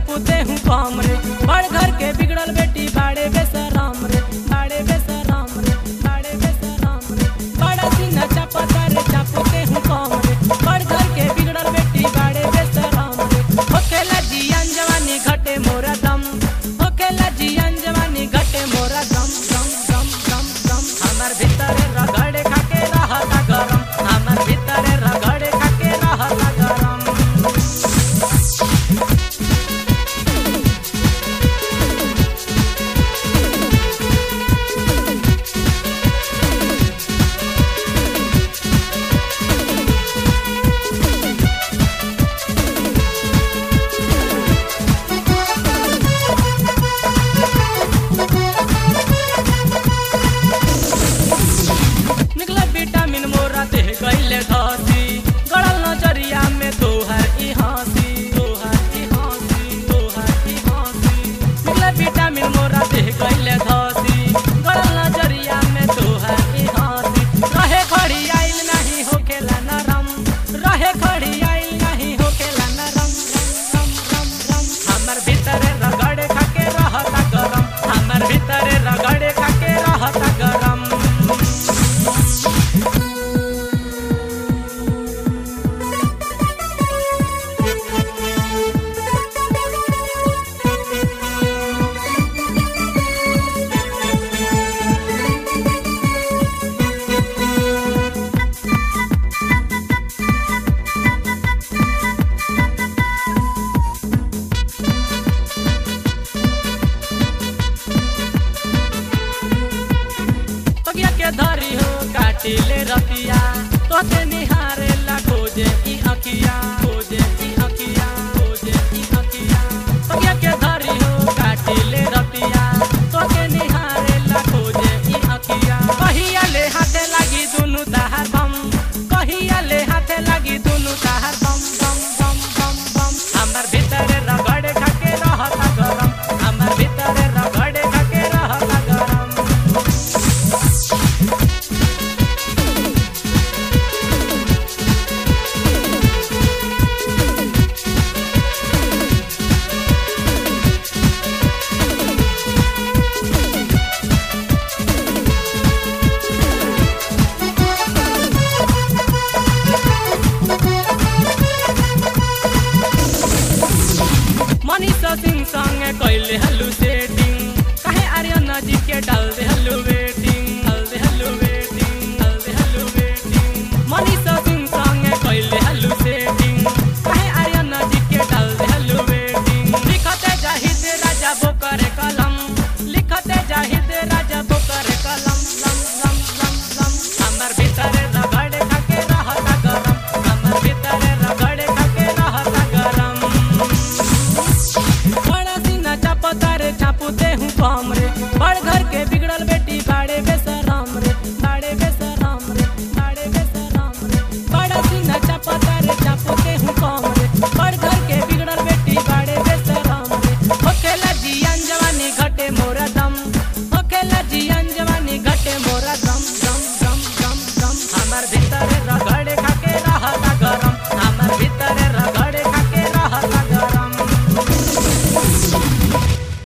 चापूते हूँ कम रे बड़ घर के बिगड़ल बेटी बाड़े बेसराम रे बाड़े बेसराम रे बाड़े बेसराम रे बड़ा सीना चापता रे चापूते हूँ कम रे बड़ घर के बिगड़ल बेटी बाड़े बेसराम रे होखेला जियान जवानी घटे मोरा दम होखेला जियान जवानी घटे मोरा दम दम दम दम दम हमर भीतरे रगड़े खाके रहता गरम हमर भीतरे रगड़े खाके रहता गरम निकला विटामिन मोरा देह गईले धसी गड़ल नजरिया में तोहर ई हंसी तोहर ई हंसी तोहर ई हंसी निकला विटामिन मोरा देह गईले धसी गड़ल नजरिया में तोहर ई हंसी रहे खड़ी आइल नहीं होखेला नरम रहे खड़ी आइल नहीं होखेला नरम रम रम रम हमर भीतरे रगड़े खाके रहता गरम हमर भीतरे रगड़े खाके रहता गरम तगिया के धरी हो काटिले रतिया तोते निहारे ला खोजे ई अकिया खोजे ई अकिया खोजे ई अकिया तगिया के धरी हो काटिले रतिया तोते निहारे ला खोजे ई अकिया कहिया ले हाथे लागी दुनु ताहार बम कहिया ले हाथे लागी दुनु ताहार बम बम बम बम बम हमर भीतरे रगड़े खाके रहता गरम हमर भीतरे रगड़े खाके रहता गरम मनीषा सिंह संगे कैले हलू सेटिंग काहे आर्यन जी के डाल दे